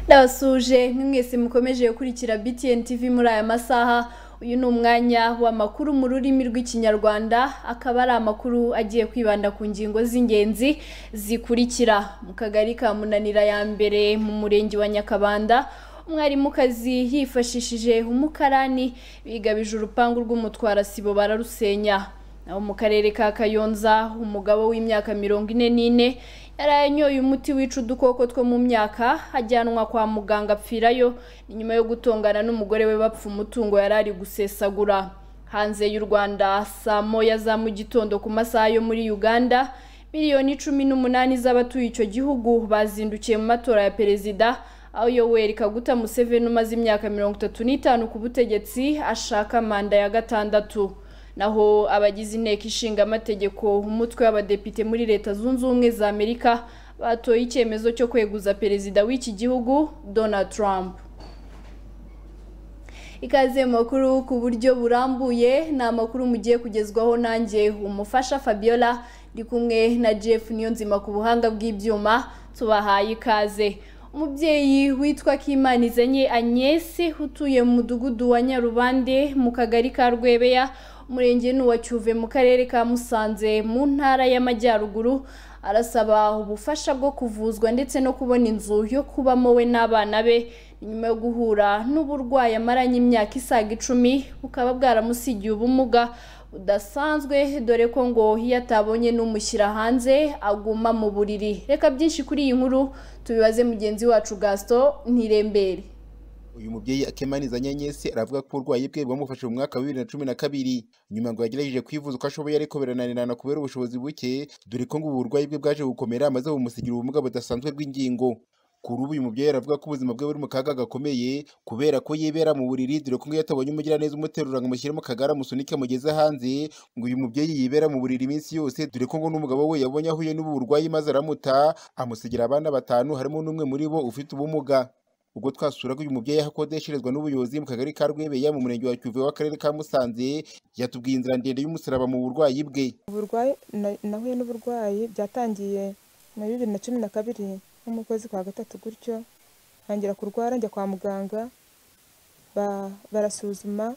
ndabasuhuje mwese mukomeje gukurikira btn tv muri aya masaha uyu ni umwanya w'amakuru mu rurimi rw'ikinyarwanda akaba ari amakuru agiye kwibanda ku ngingo z'ingenzi zikurikira mu kagari ka munanira ya mbere mu murenge wa nyakabanda umwarimukazi yifashishije umukarani bigabije urupangu rw'umutwarasibo bararusenya naho mu karere ka kayonza umugabo w'imyaka mirongo ine n'ine yari yanyoye umuti wica udukoko two mu myaka ajyanwa kwa muganga apfirayo ni nyuma yo gutongana n'umugore we bapfa umutungo yari ari gusesagura hanze y'u rwanda saa moya za mu gitondo ku masaha yo muri uganda miliyoni cumi n'umunani z'abatuye icyo gihugu bazindukiye mu matora ya perezida aho yoweri kaguta museveni umaze imyaka mirongo itatu n'itanu ku butegetsi ashaka manda ya gatandatu naho abagize inteko ishinga amategeko umutwe w'abadepite muri leta zunze ubumwe za amerika batoye icyemezo cyo kweguza perezida w'iki gihugu donald trump ikaze mu makuru ku buryo burambuye ni amakuru mugiye kugezwaho nanjye umufasha fabiola ndi kumwe na jeff niyonzima ku buhanga bw'ibyuma tubahaye ikaze umubyeyi witwa Kimanizanye Agnes utuye mu mudugudu wa Nyarubande mu kagari ka Rwebeya umurenge ni uwa Cyuve mu karere ka Musanze mu ntara y'Amajyaruguru arasaba ubufasha bwo kuvuzwa ndetse no kubona inzu yo kubamo we n'abana be nyuma yo guhura n'uburwayi amaranye imyaka isaga icumi bukaba bwaramusigiye ubumuga budasanzwe dore ko ngo iyo atabonye n'umushyira hanze aguma mu buriri reka byinshi kuri iyi nkuru tubibaze mugenzi wacu gasito ntirembere uyu mubyeyi akemaneza nyenyesi aravuga ko uburwayi bwe bwamufashije mu mwaka wa bibiri na cumi na kabiri nyuma ngo yagerageje kwivuza uko ashoboye ariko birananirana kubera ubushobozi buke dore ko ngo ubu burwayi bwe bwaje gukomera maze bumusigira ubumuga budasanzwe bw'ingingo kuri ubu uyu mubyeyi aravuga ko ubuzima bwe buri mu kaga gakomeye kubera ko yibera mu buriri dore ko iyo atabonye umugiraneza umuterura ngo amushyire mu kagare amusunike amugeze hanze ngo uyu mubyeyi yibera mu buriri iminsi yose dore ko ngo n'umugabo we yabonye ahuye n'ubu burwayi maze aramuta amusigira abana batanu harimo n'umwe muri bo ufite ubumuga ubwo twasuraga uyu mubyeyi aho akodesherezwa n'ubuyobozi mu kagari ka rwebeya mu murenge wa cyuve w'akarere ka musanze yatubwiye inzira ndende y'umusaraba mu burwayi bwe uburwayi na- nahuye n'uburwayi byatangiye muri bibiri na cumi na kabiri nko mu kwezi kwa gatatu gutyo ntangira kurwara njya kwa muganga ba- barasuzuma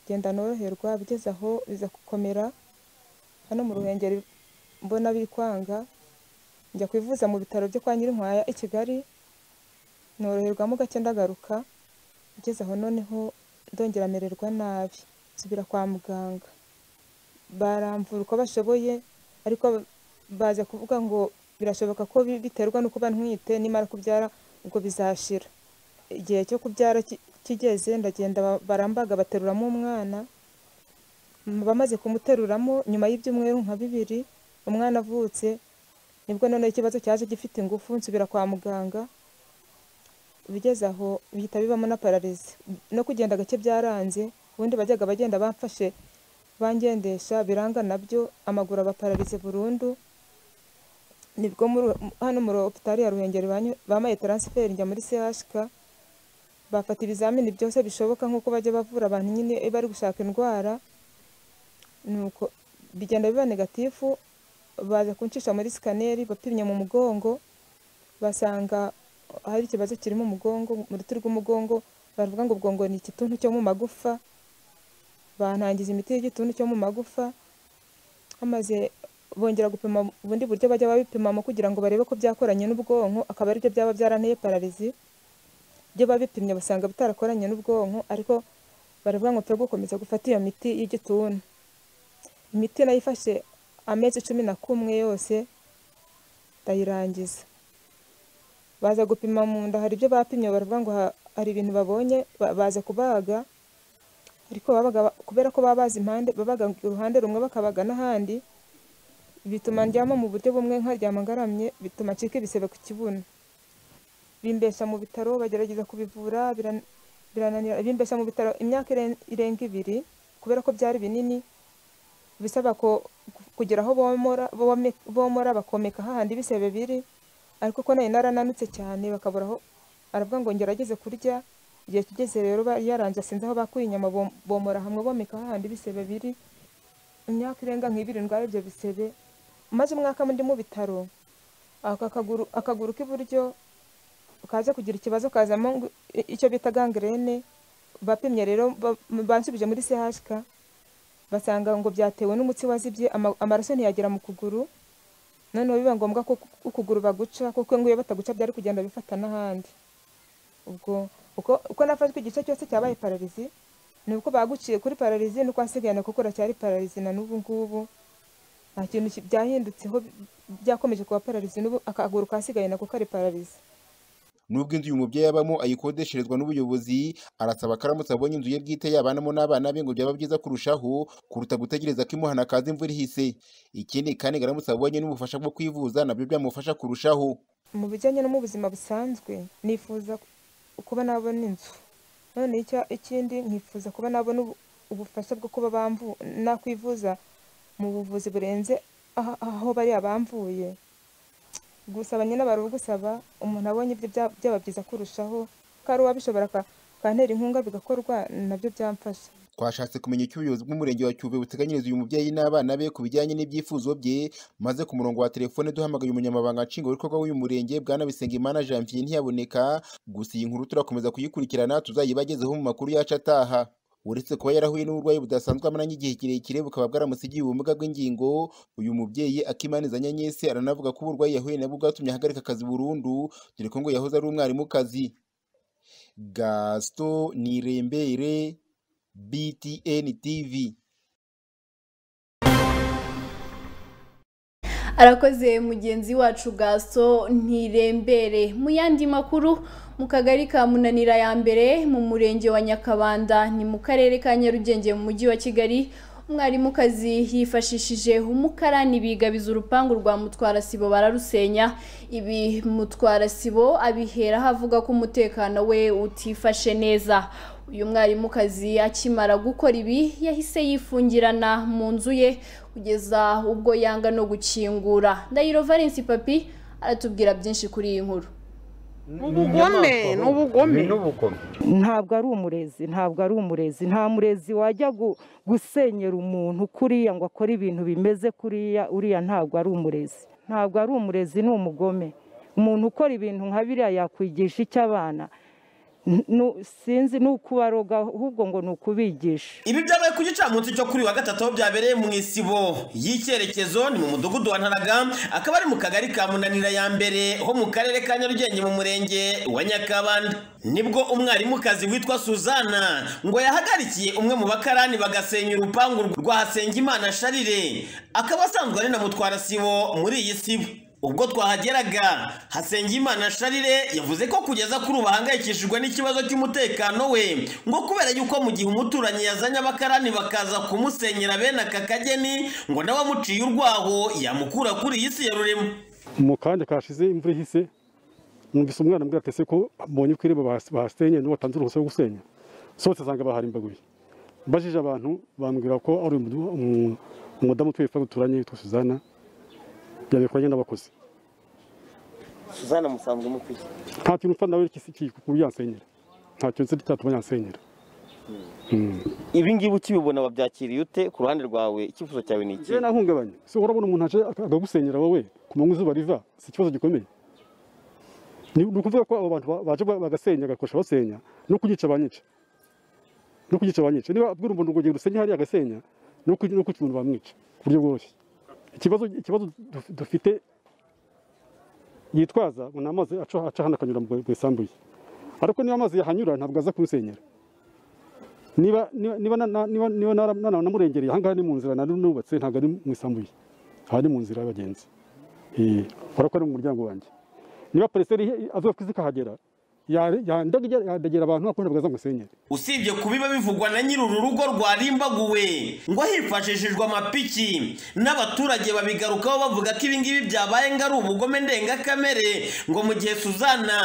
genda noroherwa bigeze aho biza gukomera hano mu ruhengeri mbona bikwanga njya kwivuza mu bitaro byo kwa nyirinkwaya i kigali noroherwamo gake ndagaruka igeze aho noneho ndongera mererwa nabi nsubira kwa muganga baramvura uko bashoboye ariko baza kuvuga ngo birashoboka ko bi- biterwa no kuba ntwite nimara kubyara ubwo bizashira igihe cyo kubyara ki- kigeze ndagenda ba- barambaga bateruramo umwana M- bamaze kumuteruramo nyuma y'ibyumweru nka bibiri umwana avutse nibwo noneho ikibazo cyaje gifite ingufu nsubira kwa muganga bigeze aho bihita bibamo na pararizi no kugenda gake byaranze ubundi bajyaga bagenda bamfashe bangendesha biranga nabyo amaguru aba pararize burundu nibwo muri- hano muri opitari ya ruhengeri banyu- bampaye taransiferi njya muri chk bafata ibizamini byose bishoboka nk'uko bajya bavura abantu nyine iyo bari gushaka indwara nuko bigenda biba negatifu baza kuncisha muri sikaneri bapimye mu mugongo basanga hari ikibazo kiri mu mugongo mu ruti rw'umugongo baravuga ngo ubwo ngo ni igituntu cyo mu magufa bantangiza imiti y'igituntu cyo mu magufa hamaze bongera gupima ubundi buryo bajya babipimamo kugira ngo barebe ko byakoranye n'ubwonko akaba aribyo byaba byaranteye pararizi ibyo babipimye basanga bitarakoranye n'ubwonko ariko baravuga ngo turi gukomeza gufata iyo miti y'igituntu imiti nayifashe amezi cumi na kumwe yose ndayirangiza baza gupima mu nda hari ibyo bapimye baravuga ngo ha- hari ibintu babonye ba- baza kubaga ariko babaga ba- kubera ko baba bazi impande babaga uruhande rumwe bakabaga n'ahandi bituma ndyama mu buryo bumwe nkaryama ngaramye bituma ncika ibisebe ku kibuno bimbesha mu bitaro bagerageza kubivura biran- birananira bimbesha mu bitaro imyaka iren- irenga ibiri kubera ko byari binini bisaba ko kugira aho bomora bome- bomora bakomeka hahandi ibisebe biri ariko ko nari narananutse cyane bakabura aho aravuga ngo ngerageze kurya igihe kigeze rero bari yaranze sinzi aho bakuye inyama bom- bomora hamwe bomeka hahandi ibisebe biri imyaka irenga nk'ibiri ndwaye ibyo bisebe maze umwaka ndi mu bitaro aka kaguru akaguru k'iburyo kaza kugira ikibazo kazamo ngo- i- icyo bita gangrene bapimye rero ba- bansubije muri CHK basanga ngo byatewe n'umutsi wazibye ama- amaraso ntiyagera mu kuguru noneho biba ngombwa ko ku- ukuguru baguca kuko ngo iyo bataguca byari kugenda bifata n'ahandi ubwo uko, uko nafashwe igice cyose cyabaye pararizi ni uko baguciye kuri pararizi nuko hasigayana kuko racyari pararizi na n'ubu ngubu nta kintu ki- byahindutseho bi- byakomeje kuba pararizi n'ubu akaguru kasigaye nako kari pararizi nubwo inzu uyu mubyeyi abamo ayikodesherezwa n'ubuyobozi arasaba ko aramutse abonye inzu ye bwite yabanamo n'abana be ngo byaba byiza kurushaho kuruta gutegereza ko imuhana kaza imvura ihise ikindi kandi ngo aramutse abonye n'ubufasha bwo kwivuza nabyo byamufasha kurushaho mu bijyanye no mu buzima busanzwe nifuza kuba nabona inzu noneho icya- ikindi nkifuza kuba nabona ubu- ubufasha bwo kuba bamvu nakwivuza mu buvuzi burenze aha- aho bariya bamvuye gusaba nyine bari ugusaba umuntu abonye ibyo bya- byaba byiza kurushaho ko ari uwabishobora aka- akantera inkunga bigakorwa nabyo byamfasha twashatse kumenya icyo ubuyobozi bw'umurenge wa Cyuve buteganyiriza uyu mubyeyi n'abana be ku bijyanye n'ibyifuzo bye maze ku murongo wa telefone duhamagaye umunyamabanga nshingwabikorwa w'uyu murenge bwana Bisengimana Janvier ntiyaboneka gusa iyi nkuru turakomeza kuyikurikirana tuzayibagezeho mu makuru yacu ataha uretse kuba yarahuye n'uburwayi budasanzwe amaranye igihe kirekire bukaba bwaramusigiye ubumuga bw'ingingo uyu mubyeyi akimaniza nyanyesi aranavuga ko uburwayi yahuye nabwo bwatumye ahagarika akazi burundu dore ko ngo yahoze ari umwarimukazi Gaston Nirembere BTN TV. arakoze mugenzi wacu gaso ntirembere mu yandi makuru mu kagari ka munanira ya mbere mu murenge wa nyakabanda ni mu karere ka nyarugenge mu mujyi wa kigali umwarimukazi yifashishije umukarani bigabiza urupangu rwa mutwarasibo bararusenya ibi mutwarasibo abiheraho avuga ko umutekano we utifashe neza uyu mwarimukazi akimara gukora ibi yahise yifungirana mu nzu ye kugeza ubwo yanga no gukingura ndahiro valence papi aratubwira byinshi kuri iyi nkuru ubugome ni ubugome n'ubugome ntabwo ari umurezi ntabwo ari umurezi nta murezi wajya gu- gusenyera umuntu kuriya ngo akore ibintu bimeze kuriya uriya ntabwo ari umurezi ntabwo ari umurezi ni umugome umuntu ukora ibintu nka biriya yakwigisha icy'abana sinzi ni ukubaroga ahubwo ngo ni ukubigisha Ibi byabaye ku gicamunsi cyo kuri wa gatatu aho byabereye mu isibo y'icyerekezo ni mu mudugudu wa Ntaraga akaba ari mu kagari ka Munanira ya mbere ho mu karere ka Nyarugenge mu murenge wa Nyakabanda nibwo umwarimukazi witwa Suzana ngo yahagarikiye umwe mu bakarani bagasenya urupangu rwa Hasengimana Sharire akaba asanzwe ari na mutwara sibo muri iyi sibo ubwo twahageraga Hasengimana Sharire yavuze ko kugeza kuri ubu ahangayikishijwe n'ikibazo cy'umutekano we ngo kubera yuko mu gihe umuturanyi yazanye abakarani bakaza kumusenyera bene aka kageni ngo nawe amuciye urwaho yamukura kuri iyi si ya rurema mu kanya kashize imvura ihise numvise umwana ambwira ati ese ko mbonye ko irembo bahas- bahasenye niba batanze uruhushya rwo gusenya sohotse nsanga baharimbaguye mbajije abantu bambwira ko ari umudu- umu- umudamu utuye fa duturanye witwa suzana yabikoranye n'abakozi suzana musanzwe mufite nta kintu mfa nawe kisi kuyansenyera nta kintu nzi cyatuma yansenyera Mm. ibi ngibi ukibibona wabyakiriye ute ku ruhande rwawe icyifuzo cyawe ni iki Njyewe nahungabanye si urabona umuntu aje ak- akagusenyera wowe ku manywa izuba riva si ikibazo gikomeye ni ni ukuvuga ko abo bantu ba- baje ba- bagasenya bagakoresha basenya no kugica banyica no kugica banyica niba abwira umuntu ngo genda usenye hariya agasenya no kuki- no kuki umuntu bamwica ku buryo bworoshye ikibazo ikibazo duf- dufite yitwaza ngo ni amazi aca aca hano akanyura mu mu isambu ye ariko niba amazi yahanyura ntabwo aza kumusenyera niba niba niba na- na- niba niba nara- nara- namurengereye ahangaha ni mu nzira nari nubatse ntabwo ari mu isambu ye aha ni mu nzira y'abagenzi Eh, urabona ko ari mu muryango wanjye niba pereseri avuga ko izikahagera yandagera abantu ariko ntabwo azamusenyera usibye kubiba bivugwa na nyiri uru rugo rwarimbaguwe ngo hifashishijwe amapiki n'abaturage babigarukaho bavuga ko ibi ngibi byabaye ngo ari ubugome ndengakamere ngo mu gihe suzana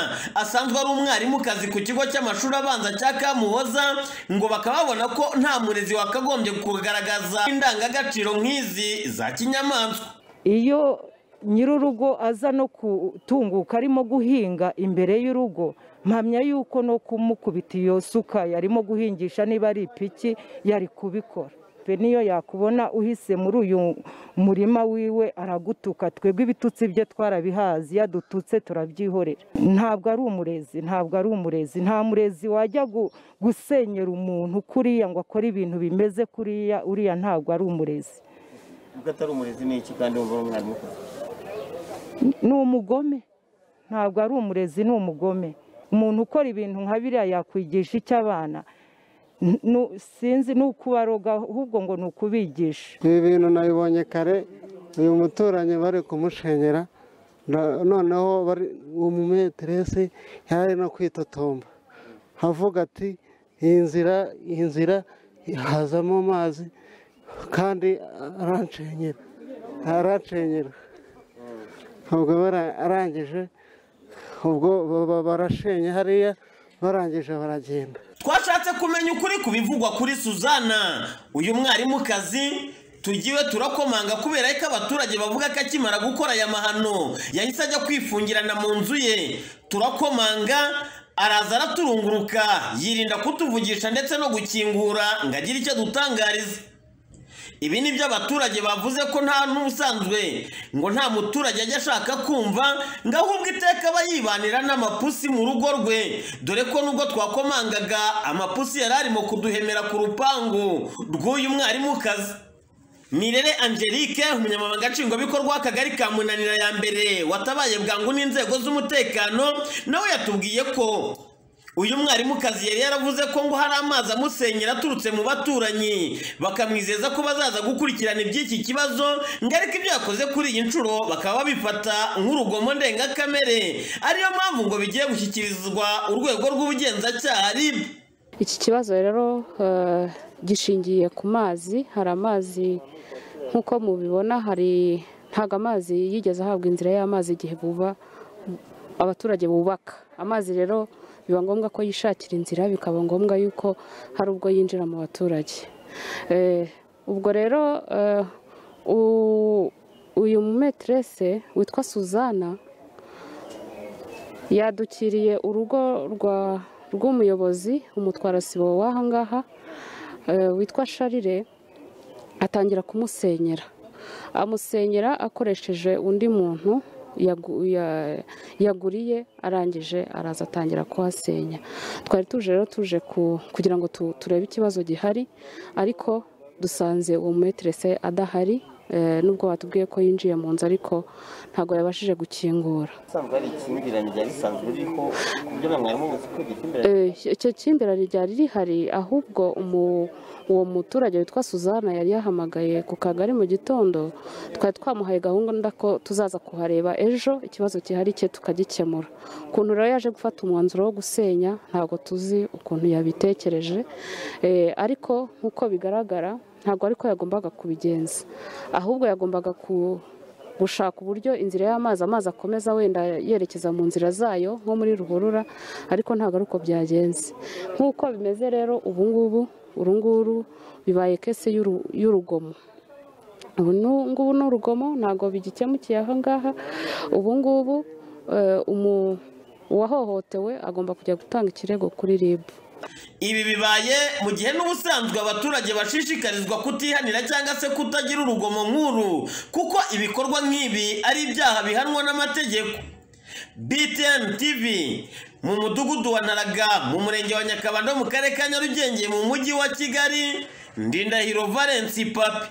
asanzwe ari umwarimukazi ku kigo cy'amashuri abanza cya kamuhoza ngo bakaba babona ko nta murezi wakagombye kugaragaza indangagaciro nk'izi za kinyamaswa iyo nyir'urugo aza no kutunguka arimo guhinga imbere y'urugo mpamya yuko no kumukubita iyo suka yarimo guhingisha niba ari ipiki yari kubikora twe niyo yakubona uhise muri uyu murima wiwe aragutuka twebwe ibitutsi bye twarabihazi yadututse turabyihorera ntabwo ari umurezi ntabwo ari umurezi nta murezi wajya gu- gusenyera umuntu kuriya ngo akore ibintu bimeze kuriya uriya ntabwo ari umurezi ubwo atari umurezi ni iki kandi wumva ari umwarimu koko? ni umugome ntabwo ari umurezi ni umugome umuntu ukora ibintu nka biriya yakwigisha icyo abana N- nu- sinzi ni ukubaroga ahubwo ngo ni ukubigisha ibi bintu nabibonye kare uyu muturanyi bari kumushengera na- noneho bari umumeteresi yari no kwitotomba avuga ati iyi nzira iyi nzira hazamo amazi kandi aranshengera aranshengera ubwo bara- arangije ubwo ba- ba- barashenye hariya barangije baragenda twashatse kumenya ukuri ku bivugwa kuri suzana uyu mwarimukazi tugiwe turakomanga kubera ko abaturage bavuga ko akimara gukora aya mahano yahise ajya kwifungirana mu nzu ye turakomanga araza araturunguruka yirinda kutuvugisha ndetse no gukingura ngo agire icyo adutangariza ibi ni byo abaturage bavuze ko nta n'ubusanzwe ngo nta muturage ajya ashaka kumva ngo ahubwo iteka aba yibanira n'amapusi mu rugo rwe dore ko nubwo twakomangaga amapusi yari arimo kuduhemera ku rupangu rw'uyu mwarimukazi Nirere Angelique umunyamabanga nshingwabikorwa w'akagari ka Munanira ya mbere watabaye bwangu n'inzego z'umutekano nawe yatubwiye ko uyu mwarimukazi yari yaravuze ko ngo hari amazi amusenyera aturutse mu baturanyi bakamwizeza ko bazaza gukurikirana iby'iki kibazo ngo ariko ibyo yakoze kuri iyi nshuro bakaba babifata nk'urugomo ndengakamere ariyo mpamvu ngo bigiye gushyikirizwa urwego rw'ubugenzacyaha RIB iki kibazo rero eh, gishingiye ku mazi hari amazi nk'uko mubibona hari ntabwo amazi yigeze ahabwa inzira y'amazi igihe buba abaturage bubaka amazi rero biba ngombwa ko yishakira inzira bikaba ngombwa yuko hari ubwo yinjira mu baturage Eh, ubwo rero eh, u- uyu mumeterese witwa suzana yadukiriye urugo rwa rw'umuyobozi umutwarasibo w'aha ngaha eh, witwa sharire atangira kumusenyera amusenyera akoresheje undi muntu yagu- ya- yaguriye arangije araza atangira kuhasenya twari tuje rero tuje ku- kugira ngo tu- turebe ikibazo gihari ariko dusanze uwo mumeterese adahari eh, nubwo batubwiye ko yinjiye mu nzu ariko ntabwo yabashije gukingura usanzwe hari ikimbirane ryari risanzwe ririho ku buryo na mwarimu buzi ko igikimbirane Eh, icyo cy'imbirane ryari rihari ahubwo umu- uwo muturage witwa suzana yari yahamagaye ku kagari mu gitondo twari twamuhaye gahunda ko tuzaza kuhareba ejo ikibazo gihari cye tukagikemura ukuntu rero yaje gufata umwanzuro wo gusenya ntabwo tuzi ukuntu yabitekereje Eh, ariko nk'uko bigaragara ntabwo ariko yagombaga kubigenza ahubwo yagombaga ku gushaka uburyo inzira y'amazi amazi akomeza wenda yerekeza mu nzira zayo nko muri ruhurura ariko ntabwo ari uko byagenze nk'uko bimeze rero ubu ngubu uru nguru bibaye kese y'uru- y'urugomo ubu nu- ngubu ni urugomo ntabwo bigikemukiye aha ngaha ubu ngubu eh, umu- uwahohotewe agomba kujya gutanga ikirego kuri rib Ibi bibaye mu gihe n'ubusanzwe abaturage bashishikarizwa kutihanira cyangwa se kutagira urugomo nk'uru kuko ibikorwa nk'ibi ari ibyaha bihanwa n'amategeko BTN TV mu mudugudu wa Naraga mu murenge wa Nyakabanda mu karere ka Nyarugenge mu mujyi wa Kigali Ndindahiro Valence Papi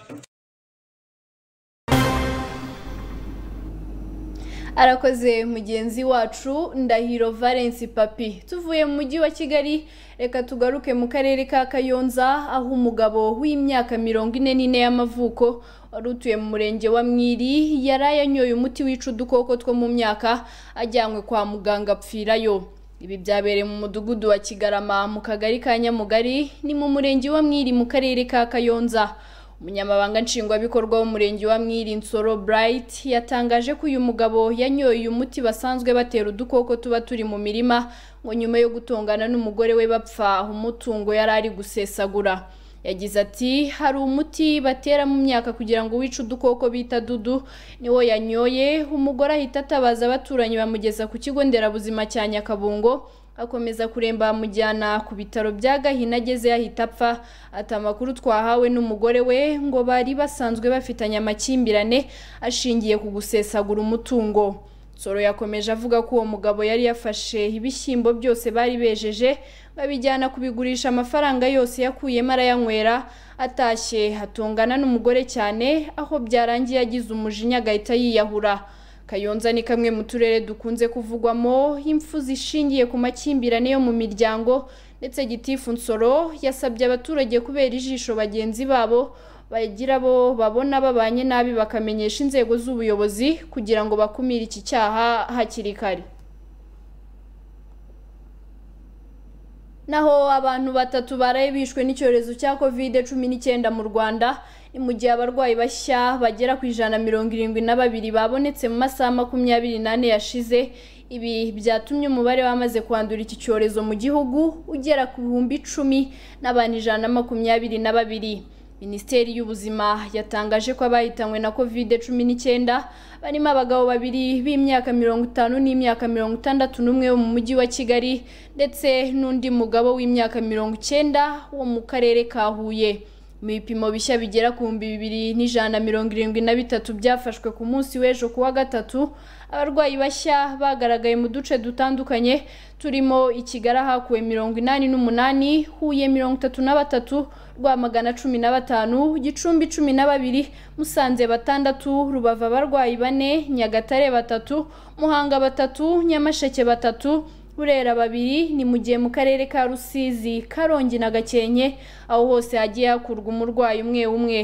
arakoze mugenzi wacu ndahiro valence papi tuvuye mu mujyi wa kigali reka tugaruke mu karere ka kayonza aho umugabo w'imyaka mirongo ine n'ine y'amavuko wari utuye mu murenge wa mwiri yari ayanyoye umuti wica udukoko two mu myaka ajyanywe kwa muganga apfirayo ibi byabereye mu mudugudu wa kigarama mu kagari ka nyamugari ni mu murenge wa mwiri mu karere ka kayonza umunyamabanga nshingwabikorwa w'umurenge wa mwiri nsoro bright yatangaje ko uyu mugabo yanyoye uyu muti basanzwe batera udukoko tuba turi mu mirima ngo nyuma yo gutongana n'umugore we bapfa umutungo yari ari gusesagura yagize ati hari umuti batera mu myaka kugira ngo wice udukoko bita dudu niwo yanyoye umugore ahita atabaza abaturanyi bamugeza ku kigo nderabuzima cya nyakabungo akomeza kuremba bamujyana ku bitaro bya gahina ageze yahita apfa ati amakuru twahawe n'umugore we ngo bari basanzwe bafitanye amakimbirane ashingiye ku gusesagura umutungo Nsoro yakomeje avuga ko uwo mugabo yari yafashe ibishyimbo byose bari bejeje babijyana kubigurisha amafaranga yose yakuyemo arayanywera atashye atungana n'umugore cyane aho byarangiye agize umujinya agahita yiyahura kayonza ni kamwe mu turere dukunze kuvugwamo impfu zishingiye ku makimbirane yo mu miryango ndetse gitifu nsoro yasabye abaturage kubera ijisho bagenzi babo bagira bo babona babanye nabi bakamenyesha inzego z'ubuyobozi kugira ngo bakumire iki cyaha hakiri kare naho abantu batatu baraye bishwe n'icyorezo cya kovide cumi n'icyenda mu rwanda ni mu gihe abarwayi bashya bagera ku ijana mirongo irindwi na babiri babonetse mu masaha makumyabiri n'ane yashize ibi byatumye umubare wamaze kwandura iki cyorezo mu gihugu ugera ku bihumbi icumi n'abantu ijana na makumyabiri na babiri minisiteri y'ubuzima yatangaje ko abahitanywe na kovide cumi n'icyenda barimo abagabo babiri b'imyaka mirongo itanu n'imyaka mirongo itandatu n'umwe wo mu mujyi wa kigali ndetse n'undi mugabo w'imyaka mirongo icyenda wo mu karere ka huye mu bipimo bishya bigera ku bihumbi bibiri n'ijana na mirongo irindwi na bitatu byafashwe ku munsi w'ejo ku wa gatatu abarwayi bashya bagaragaye mu duce dutandukanye turimo i kigali ahakuwe mirongo inani n'umunani huye mirongo itatu na batatu rwamagana cumi na batanu gicumbi cumi na babiri musanze batandatu rubavu abarwayi bane nyagatare batatu muhanga batatu nyamasheke batatu burera babiri ni mu gihe mu karere ka rusizi karongi na gakenke aho hose hagiye hakurwa umurwayi umwe umwe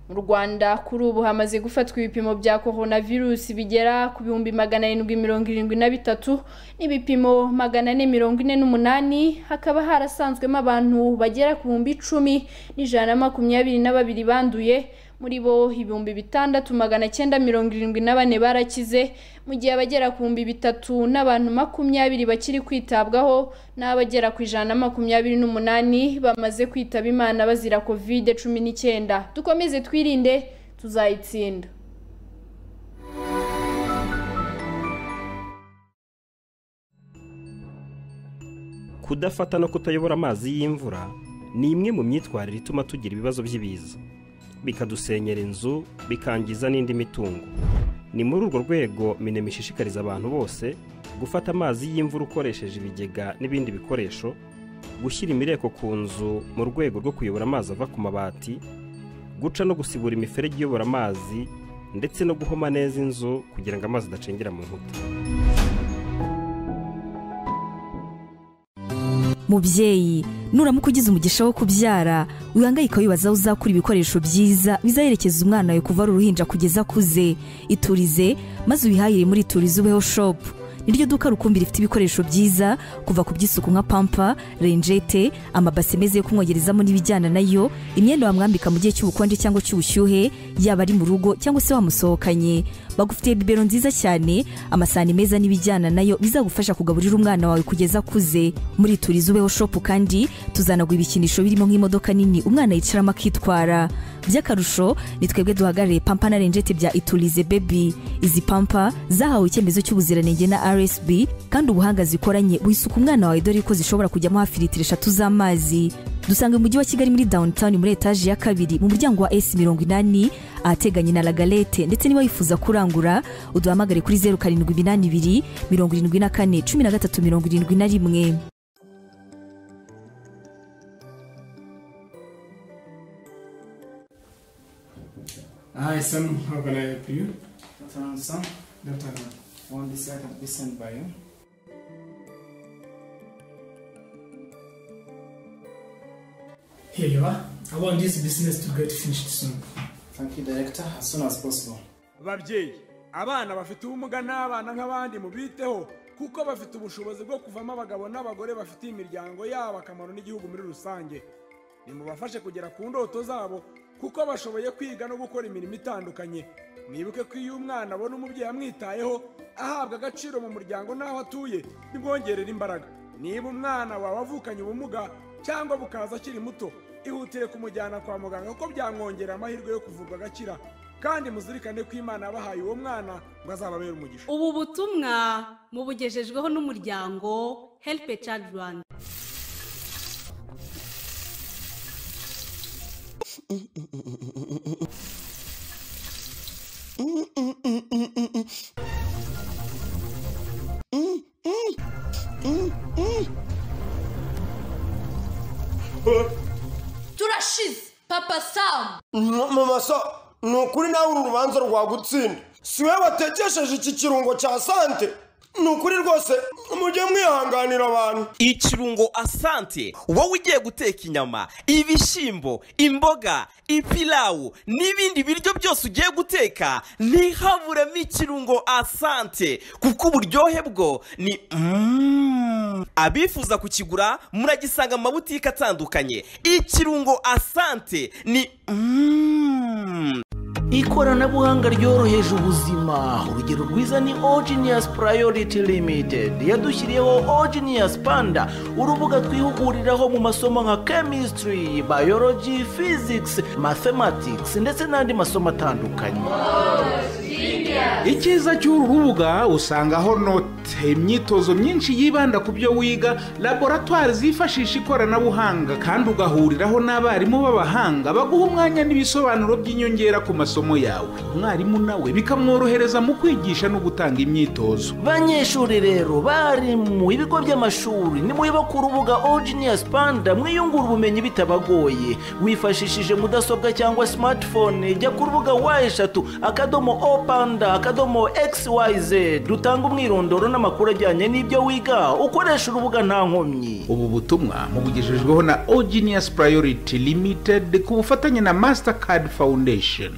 mu rwanda kuri ubu hamaze gufatwa ibipimo bya korona virusi bigera ku bihumbi magana arindwi mirongo irindwi na bitatu n'ibipimo magana ane mirongo ine n'umunani hakaba harasanzwemo abantu bagera ku bihumbi icumi n'ijana na makumyabiri na babiri banduye muri bo ibihumbi bitandatu magana cyenda mirongo irindwi na bane barakize mu gihe abagera ku bihumbi bitatu n'abantu makumyabiri bakiri kwitabwaho n'abagera ku ijana na makumyabiri n'umunani bamaze kwitaba imana bazira kovide cumi n'icyenda dukomeze twirinde tuzayitsinda kudafata no kutayobora amazi y'imvura ni imwe mu myitwarire ituma tugira ibibazo by'ibiza bikadusenyera inzu bikangiza n'indi mitungo ni muri urwo rwego minema ishishikariza abantu bose gufata amazi y'imvura ukoresheje ibigega n'ibindi bikoresho gushyira imireko ku nzu mu rwego rwo kuyobora amazi ava ku mabati guca no gusibura imiferege iyobora amazi ndetse no guhoma neza inzu kugira ngo amazi adacengera mu nkuta mubyeyi nuramuka ugize umugisha wo kubyara wihangayika wibaza aho uzakura ibikoresho byiza bizaherekeza umwana wawe kuva ari uruhinja kugeza akuze iturize maze ubihahire muri iturize ubeho shopu niryo duka rukumbi rifite ibikoresho byiza kuva ku by'isuku nka pampa renjete amabase meza yo kumwogerezamo n'ibijyana nayo imyenda wamwambika mu gihe cy'ubukonje cyangwa cy'ubushyuhe yaba ari mu rugo cyangwa se wamusohokanye bagufitiye bibero nziza cyane amasahani meza n'ibijyana nayo bizagufasha kugaburira umwana wawe kugeza akuze muri turizi ubeho shopu kandi tuzanagura ibikinisho birimo nk'imodoka nini umwana yicaramo akitwara by'akarusho ni twebwe duhagarariye pampa na renjete bya iturize bebi izi pampa zahawe icyemezo cy'ubuziranenge na rsb kandi ubuhanga zikoranye wisuka umwana wawe dore ko zishobora kujyamo hafi litiro eshatu z'amazi dusanga umujyi wa kigali muri downtown muri etaje ya kabiri mu muryango wa s mirongo inani ahateganye na lagalete ndetse niba wifuza kurangura uduhamagare kuri zeru karindwi iminani ibiri mirongo irindwi na kane cumi na gatatu mirongo irindwi na rimwe Hi, Sam. How can I help you? Turn some. Left hand. One this I can be sent by you. Here you are. I want this business to get finished soon. Thank you, Director. As soon as possible. babyeyi abana bafite ubumuga n'abana nk'abandi mubiteho kuko bafite ubushobozi bwo kuvamo abagabo n'abagore bafitiye imiryango yabo akamaro n'igihugu muri rusange nimubafashe kugera ku ndoto zabo kuko bashoboye kwiga no gukora imirimo itandukanye mwibuke ko iyo umwana abona umubyeyi amwitayeho ahabwa agaciro mu muryango n'aho atuye bimwongerera imbaraga niba umwana wawe avukanye ubumuga cyangwa bukaza akiri muto ihutire kumujyana kwa muganga kuko byamwongerera amahirwe yo kuvurwa agakira kandi muzirikane ko imana yabahaye uwo mwana ngo azababere umugisha ubu butumwa mubugejejweho n'umuryango help a child rwanda turashize papa samu mama sa ni ukuri nawe uru rubanza rwagutsinda si we watekesheje iki kirungo cya sante ni ukuri rwose mujye mwihanganira abantu ikirungo asante wowe ugiye guteka inyama ibishyimbo imboga ipilawu n'ibindi biryo byose ugiye guteka ntihaburemo ikirungo asante kuko uburyohe bwo ni Mm. abifuza kukigura muragisanga mu mabutike atandukanye ikirungo asante ni Mm. ikoranabuhanga ryoroheje ubuzima urugero rwiza ni ogenius priority limited yadushyiriyeho ogenius panda urubuga twihuguriraho mu masomo nka chemistry biology physics mathematics ndetse n'andi masomo atandukanye icyiza cy'uru rubuga usangaho note imyitozo myinshi yibanda ku byo wiga laboratwari zifashisha ikoranabuhanga kandi ugahuriraho n'abarimu b'abahanga baguha umwanya n'ibisobanuro by'inyongera ku masomo yawe umwarimu nawe bikamworohereza mu kwigisha no gutanga imyitozo banyeshuri rero barimu ibigo by'amashuri nimuyoba ku rubuga ogenius panda mwiyungura ubumenyi bitabagoye wifashishije mudasobwa cyangwa smartphone jya ku rubuga wa eshatu akadomo o panda akadomo xyz dutanga umwirondoro n'amakuru ajyanye n'ibyo wiga ukoresha urubuga nta nkomyi ubu butumwa mubugejejweho na ogenius priority limited ku bufatanye na mastercard foundation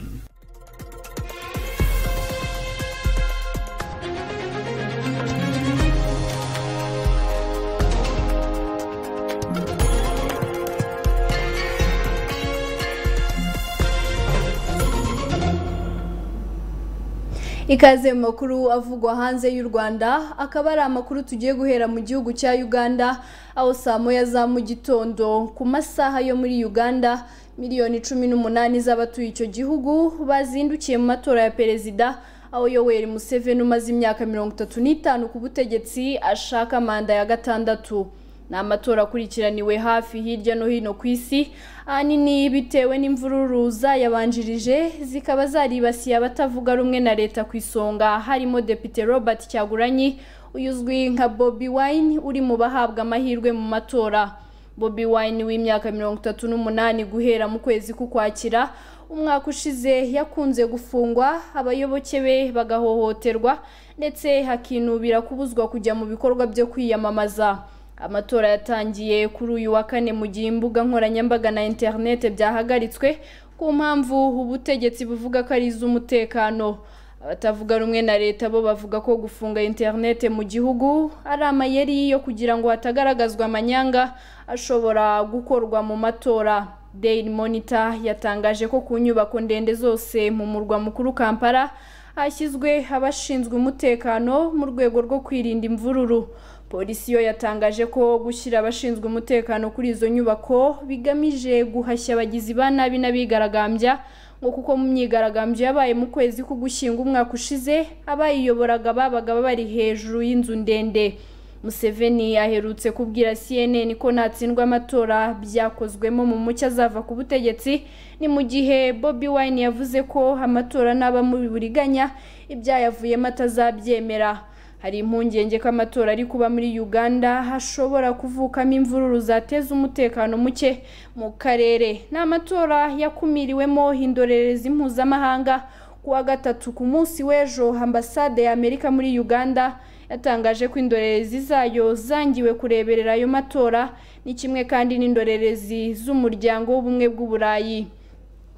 ikaze mu makuru avugwa hanze y'u rwanda akaba ari amakuru tugiye guhera mu gihugu cya uganda aho saa moya za mu gitondo ku masaha yo muri uganda miliyoni cumi n'umunani z'abatuye icyo gihugu bazindukiye mu matora ya perezida aho yoweri museveni umaze imyaka mirongo itatu n'itanu ku butegetsi ashaka manda ya gatandatu ni amatora akurikiraniwe hafi hirya no hino ku isi ahanini bitewe n'imvururu zayabanjirije zikaba zaribasiye abatavuga rumwe na leta ku isonga harimo depite robert cyaguranyi uzwi nka bobi wine uri mu bahabwa amahirwe mu matora bobi wine w'imyaka mirongo itatu n'umunani guhera mu kwezi k'ukwakira umwaka ushize yakunze gufungwa abayoboke be bagahohoterwa ndetse hakinubira kubuzwa kujya mu bikorwa byo kwiyamamaza amatora yatangiye kuri uyu wa kane mu gihe imbuga nkoranyambaga na interinete byahagaritswe ku mpamvu ubutegetsi buvuga ko ari iz'umutekano abatavuga rumwe na leta bo bavuga ko gufunga interinete mu gihugu ari amayeri yo kugira ngo hatagaragazwa amanyanga ashobora gukorwa mu matora daily monitor yatangaje ko ku nyubako ndende zose mu murwa mukuru kampala hashyizwe abashinzwe umutekano mu rwego rwo kwirinda imvururu polisi yo yatangaje ko gushyira abashinzwe umutekano kuri izo nyubako bigamije guhashya abagizi ba nabi n'abigaragambya ngo kuko mu myigaragambyo yabaye mu kwezi k'ugushyinga umwaka ushize abayiyoboraga babaga bari hejuru y'inzu ndende museveni aherutse kubwira cnn ko ntatsindwa amatora byakozwemo mu mucyo azava ku butegetsi ni mu gihe bobi wine yavuze ko amatora n'aba mu buriganya ibyayavuyemo atazabyemera hari impungenge ko amatora ari kuba muri uganda hashobora kuvukamo imvururu zateza umutekano muke mu karere ni amatora yakumiriwemo indorerezi mpuzamahanga ku wa gatatu ku munsi w'ejo ambasade ya amerika muri uganda yatangaje ko indorerezi zayo zangiwe kureberera ayo matora ni kimwe kandi n'indorerezi z'umuryango w'ubumwe bw'uburayi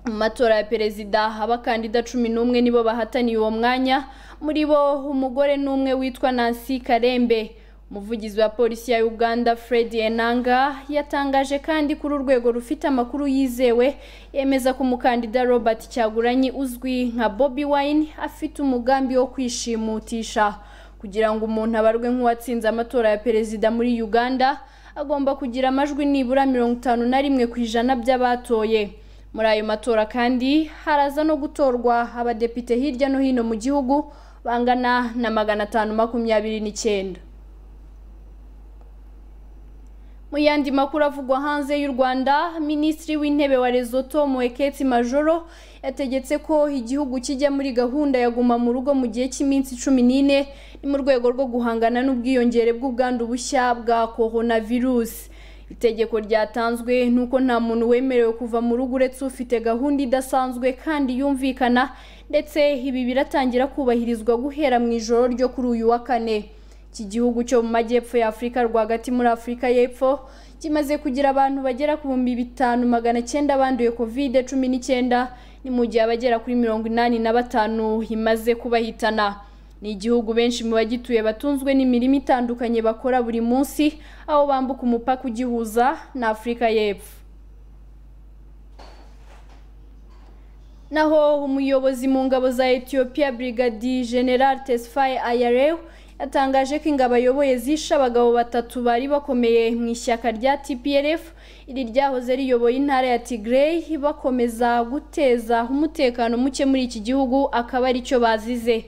mu matora ya perezida abakandida cumi n'umwe nibo bahataniye uwo mwanya muri bo umugore n'umwe witwa nancy karembe umuvugizi wa polisi ya uganda fred enanga yatangaje kandi kuri urwego rufite amakuru yizewe yemeza ko umukandida robert cyaguranyi uzwi nka bobi wine afite umugambi wo kwishimutisha kugira ngo umuntu abarwe nk'uwatsinze amatora ya perezida muri uganda agomba kugira amajwi nibura mirongo itanu na rimwe ku ijana by'abatoye muri ayo matora kandi haraza no gutorwa abadepite hirya no hino mu gihugu bangana na magana atanu makumyabiri n'icyenda mu yandi makuru avugwa hanze y'u rwanda minisitiri w'intebe wa Lesotho mueketi majoro yategetse ko igihugu kijya muri gahunda ya guma mu rugo mu gihe cy'iminsi cumi n'ine ni mu rwego rwo guhangana n'ubwiyongere bw'ubwandu bushya bwa koronavirusi itegeko ryatanzwe ni uko nta muntu wemerewe kuva mu rugo uretse ufite gahunda idasanzwe kandi yumvikana ndetse ibi biratangira kubahirizwa guhera mu ijoro ryo kuri uyu wa kane iki gihugu cyo mu majyepfo ya afurika rwagati muri afurika y'epfo kimaze kugira abantu bagera ku bihumbi bitanu magana cyenda banduye kovide cumi n'icyenda ni mu gihe abagera kuri mirongo inani na batanu imaze kubahitana ni igihugu benshi mu bagituye batunzwe n'imirimo itandukanye bakora buri munsi aho bambuka umupaka ugihuza na afurika y'epfo naho umuyobozi mu ngabo za etiyopiya brigadi general tesfaye ayarewu yatangaje ko ingabo ayoboye zishe abagabo batatu bari bakomeye mu ishyaka rya tprf iri ryahoze riyoboye intara ya tigray bakomeza guteza umutekano muke muri iki gihugu akaba aricyo bazize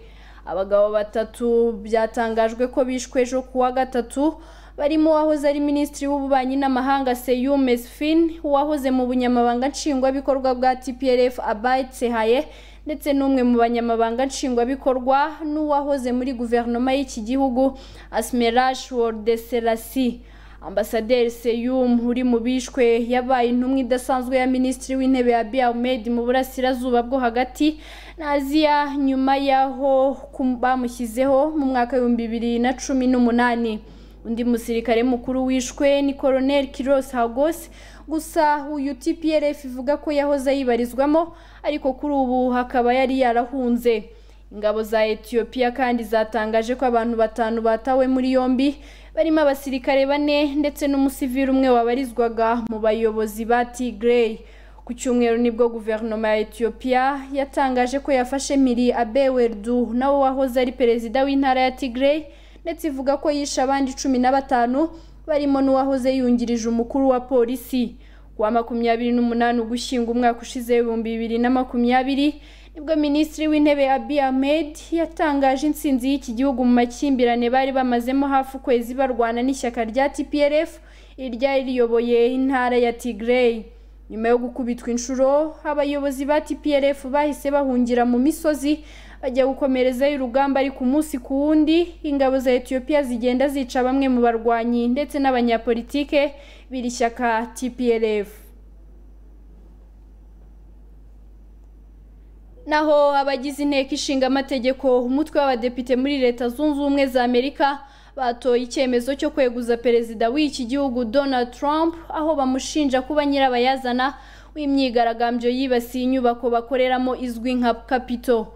abagabo batatu byatangajwe ko bishwe ejo kuwa gatatu barimo uwahoze ari minisitiri w'ububanyi n'amahanga seyum esfin uwahoze mu bunyamabanga nshingwabikorwa bwa tprf abaye tsehaye ndetse n'umwe mu banyamabanga nshingwabikorwa n'uwahoze muri guverinoma y'iki gihugu asmerash wordeselasi ambasaderi seyum uri mu bishwe yabaye intumwa idasanzwe ya minisitiri w'intebe ya biyamed mu burasirazuba bwo hagati na aziya nyuma y'aho bamushyizeho mu mwaka w'ibihumbi bibiri na cumi n'umunani undi musirikare mukuru wishwe ni koroneri kirosi hagos gusa uyu tprf ivuga ko yahoze yibarizwamo ariko kuri ubu hakaba yari yarahunze ingabo za etiyopiya kandi zatangaje ko abantu batanu batawe muri yombi barimo abasirikare bane ndetse n'umusivili umwe wabarizwaga mu bayobozi ba tigray ku cyumweru nibwo guverinoma ya etiyopiya yatangaje ko yafashe miri abewerdu nawe wahoze ari perezida w'intara ya tigray ndetse ivuga ko yishe abandi cumi na batanu barimo n'uwahoze yungirije umukuru wa polisi wa makumyabiri n'umunani ugushyinga umwaka ushize ibihumbi bibiri na makumyabiri nibwo minisitiri w'intebe abi ahmed yatangaje intsinzi y'iki gihugu mu makimbirane bari bamazemo hafi ukwezi barwana n'ishyaka rya tprf iryari riyoboye intara ya tigray nyuma yo gukubitwa inshuro abayobozi ba tprf bahise bahungira mu misozi bajya gukomerezayo urugamba ariko umunsi ku wundi ingabo za etiyopiya zigenda zica bamwe mu barwanyi ndetse n'abanyapolitike biri shyaka tplf naho abagize inteko ishinga amategeko umutwe w'abadepite muri leta zunze ubumwe za amerika batoye icyemezo cyo kweguza perezida w'iki gihugu donald trump aho bamushinja kuba nyirabayazana w'imyigaragambyo yibasiye inyubako bakoreramo izwi nka kapito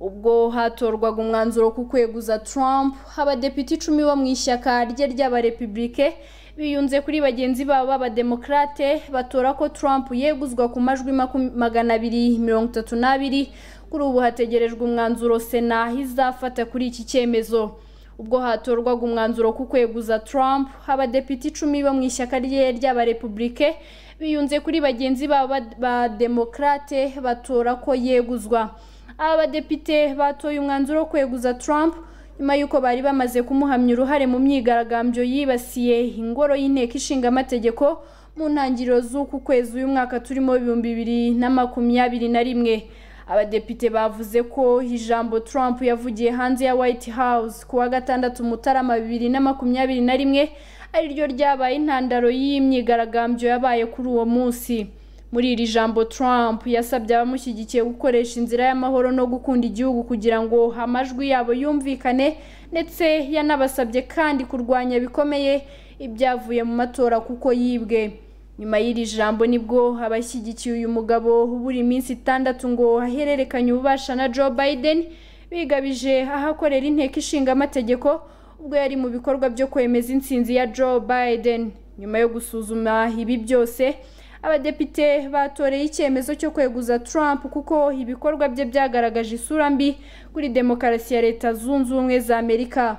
ubwo hatorwaga umwanzuro ku kweguza Trump abadepite icumi bo mu ishyaka rye ry'abarepubulike biyunze kuri bagenzi babo b'abademokarate batora ko Trump yeguzwa ku majwi magana abiri mirongo itatu n'abiri kuri ubu hategerejwe umwanzuro sena izafata kuri iki cyemezo ubwo hatorwaga umwanzuro ku kweguza Trump abadepite icumi bo mu ishyaka rye ry'abarepubulike biyunze kuri bagenzi babo b'abademokarate batora ko yeguzwa aba badepite batoye umwanzuro wo kweguza Trump nyuma y'uko bari bamaze kumuhamya uruhare mu myigaragambyo yibasiye ingoro y'inteko ishinga amategeko mu ntangiriro z'uku kwezi uyu mwaka turimo ibihumbi bibiri na makumyabiri na rimwe abadepite bavuze ko ijambo Trump yavugiye hanze ya White House ku wa gatandatu mutarama bibiri na makumyabiri na rimwe ariryo ryabaye intandaro y'imyigaragambyo yabaye kuri uwo munsi muri iri jambo Trump yasabye abamushyigikiye gukoresha inzira y'amahoro no gukunda igihugu kugira ngo amajwi yabo yumvikane ndetse yanabasabye kandi kurwanya bikomeye ibyavuye mu matora kuko yibwe nyuma y'iri jambo nibwo abashyigikiye uyu mugabo buri minsi itandatu ngo ahererekanye ububasha na Joe Biden bigabije ahakorera inteko ishinga amategeko ubwo yari mu bikorwa byo kwemeza intsinzi ya Joe Biden nyuma yo gusuzuma ibi byose abadepite batoreye icyemezo cyo kweguza Trump kuko ibikorwa bye byagaragaje isura mbi kuri demokarasi ya leta zunze ubumwe za amerika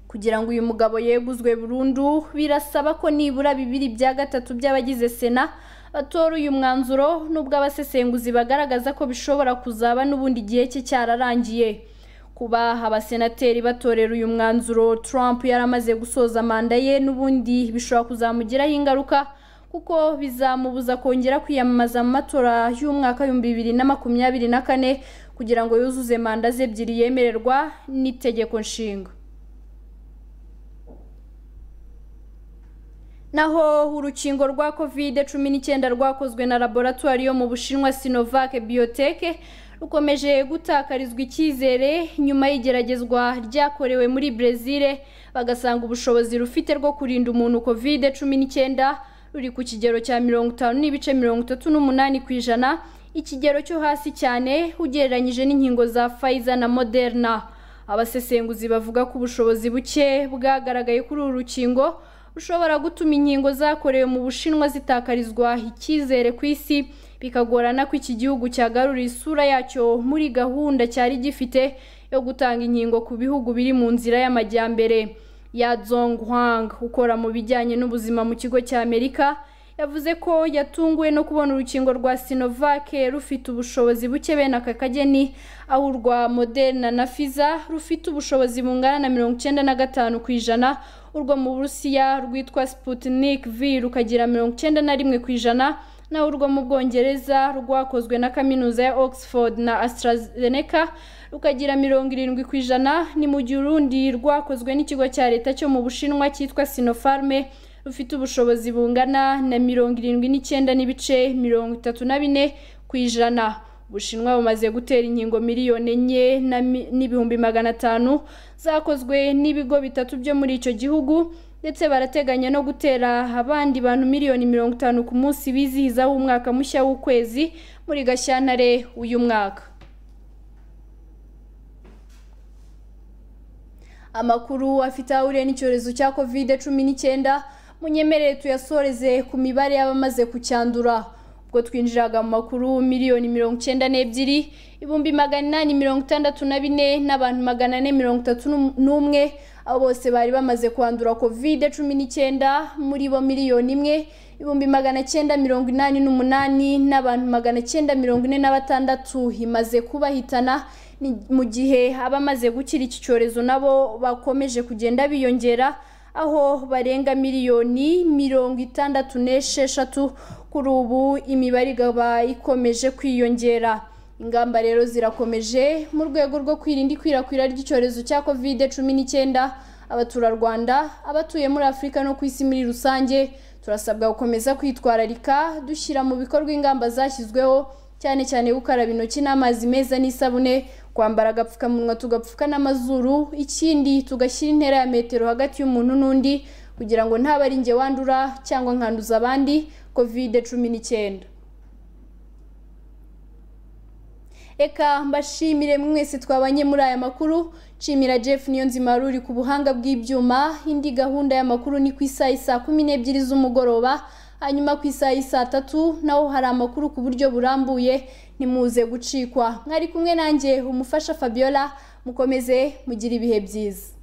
kugira ngo uyu mugabo yeguzwe burundu birasaba ko nibura bibiri bya gatatu by'abagize sena batora uyu mwanzuro n'ubwo abasesenguzi bagaragaza ko bishobora kuzaba n'ubundi igihe cye cyararangiye kuba abasenateri batorera uyu mwanzuro Trump yaramaze gusoza manda ye n'ubundi bishobora kuzamugiraho ingaruka kuko bizamubuza kongera kwiyamamaza mu matora y'umwaka w'ibihumbi bibiri na makumyabiri na kane kugira ngo yuzuze manda ze ebyiri yemererwa n'itegeko nshinga naho urukingo rwa covid cumi n'icyenda rwakozwe na laboratwari yo mu bushinwa sinovac biotech rukomeje gutakarizwa icyizere nyuma y'igeragezwa ryakorewe muri brezil bagasanga ubushobozi rufite rwo kurinda umuntu covid cumi n'icyenda ruri ku kigero cya mirongo itanu n'ibice mirongo itatu n'umunani ku ijana ikigero cyo hasi cyane ugereranyije n'inkingo za Pfizer na moderna abasesenguzi bavuga ko ubushobozi buke bwagaragaye kuri uru rukingo ushobora gutuma inkingo zakorewe mu bushinwa zitakarizwa icyizere ku isi bikagorana ko iki gihugu cyagarura isura yacyo muri gahunda cyari gifite yo gutanga inkingo ku bihugu biri mu nzira y'amajyambere ya Zong Huang ukora mu bijyanye n'ubuzima mu kigo cya Amerika yavuze ko yatunguwe no kubona urukingo rwa Sinovac rufite ubushobozi buke bene aka kageni aho urwa Moderna na Pfizer rufite ubushobozi bungana na mirongo icyenda na gatanu ku ijana urwo mu burusiya rwitwa Sputnik V rukagira mirongo icyenda na rimwe ku ijana naho urwo mu bwongereza rwakozwe na kaminuza ya Oxford na AstraZeneca rukagira mirongo irindwi ku ijana ni mu gihe urundi rwakozwe n'ikigo cya leta cyo mu bushinwa cyitwa Sinopharm rufite ubushobozi bungana na mirongo irindwi n'icyenda n'ibice mirongo itatu na bine ku ijana ubushinwa bumaze gutera inkingo miliyoni enye n'ibihumbi magana atanu zakozwe n'ibigo bitatu byo muri icyo gihugu ndetse barateganya no gutera abandi bantu miliyoni mirongo itanu ku munsi bizihiza umwaka mushya w'ukwezi muri gashyantare uyu mwaka amakuru afite aho uriye n'icyorezo cya kovide cumi n'icyenda munyemerere tuyasoreze ku mibare y'abamaze kucyandura ubwo twinjiraga mu makuru miliyoni mirongo icyenda n'ebyiri ibihumbi magana inani mirongo itandatu na bine n'abantu magana ane mirongo itatu n'umwe abo bose bari bamaze kwandura kovide cumi n'icyenda muri bo miliyoni imwe ibihumbi magana cyenda mirongo inani n'umunani n'abantu magana cyenda mirongo ine na batandatu imaze kubahitana mu gihe abamaze gukira iki cyorezo nabo bakomeje kugenda biyongera aho barenga miliyoni mirongo itandatu n'esheshatu kuri ubu imibare ikaba ikomeje kwiyongera ingamba rero zirakomeje mu rwego rwo kwirinda ikwirakwira ry'icyorezo cya kovide cumi n'icyenda abaturarwanda abatuye muri afurika no ku isi muri rusange turasabwa gukomeza kwitwararika dushyira mu bikorwa ingamba zashyizweho cyane cyane gukaraba intoki n'amazi meza n'isabune kwambara agapfukamunwa tugapfuka n'amazuru ikindi tugashyira intera ya metero hagati y'umuntu n'undi kugira ngo ntabe ari njye wandura cyangwa nkanduza abandi kovide cumi n'icyenda reka mbashimire mwese twabanye muri aya makuru nshimira jeff niyonzima ruri ku buhanga bw'ibyuma indi gahunda y'amakuru ni ku isaha saa kumi n'ebyiri z'umugoroba hanyuma ku isaha y'isaa tatu naho hari amakuru ku buryo burambuye ntimuze gucikwa mwari kumwe nanjye umufasha fabiola mukomeze mugire ibihe byiza